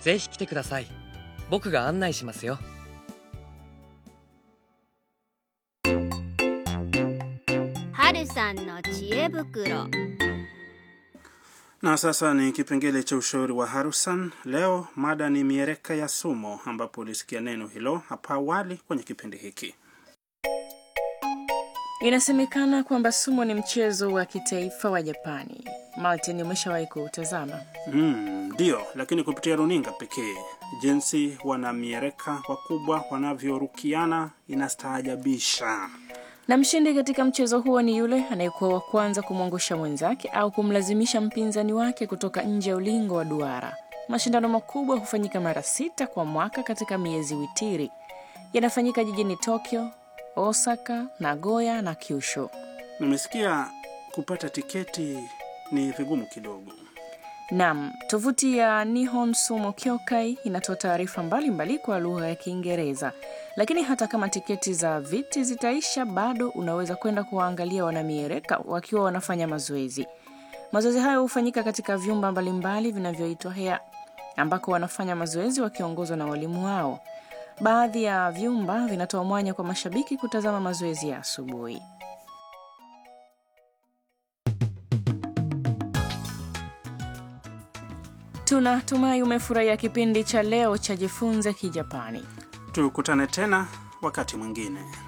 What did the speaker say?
ぜひ来てください僕が案内しますよはるさんの知恵袋 Na sasa ni kipengele cha ushauri wa Harusan. Leo mada ni miereka ya sumo, ambapo ulisikia neno hilo hapa awali kwenye kipindi hiki. Inasemekana kwamba sumo ni mchezo wa kitaifa wa Japani. Martin, umeshawahi kuutazama? Mm, Ndiyo, lakini kupitia runinga pekee. Jinsi wanamiereka wakubwa wanavyorukiana inastaajabisha. Na mshindi katika mchezo huo ni yule anayekuwa wa kwanza kumwangusha mwenzake au kumlazimisha mpinzani wake kutoka nje ya ulingo wa duara. Mashindano makubwa hufanyika mara sita kwa mwaka katika miezi witiri. Yanafanyika jijini Tokyo, Osaka, Nagoya na Kyushu. Nimesikia kupata tiketi ni vigumu kidogo. Nam, tovuti ya Nihon Sumo Kyokai inatoa taarifa mbalimbali kwa lugha ya Kiingereza, lakini hata kama tiketi za viti zitaisha, bado unaweza kwenda kuwaangalia wanamiereka wakiwa wanafanya mazoezi. Mazoezi hayo hufanyika katika vyumba mbalimbali vinavyoitwa hea, ambako wanafanya mazoezi wakiongozwa na walimu wao. Baadhi ya vyumba vinatoa mwanya kwa mashabiki kutazama mazoezi ya asubuhi. Tunatumai umefurahia kipindi cha leo cha Jifunze Kijapani. Tukutane tena wakati mwingine.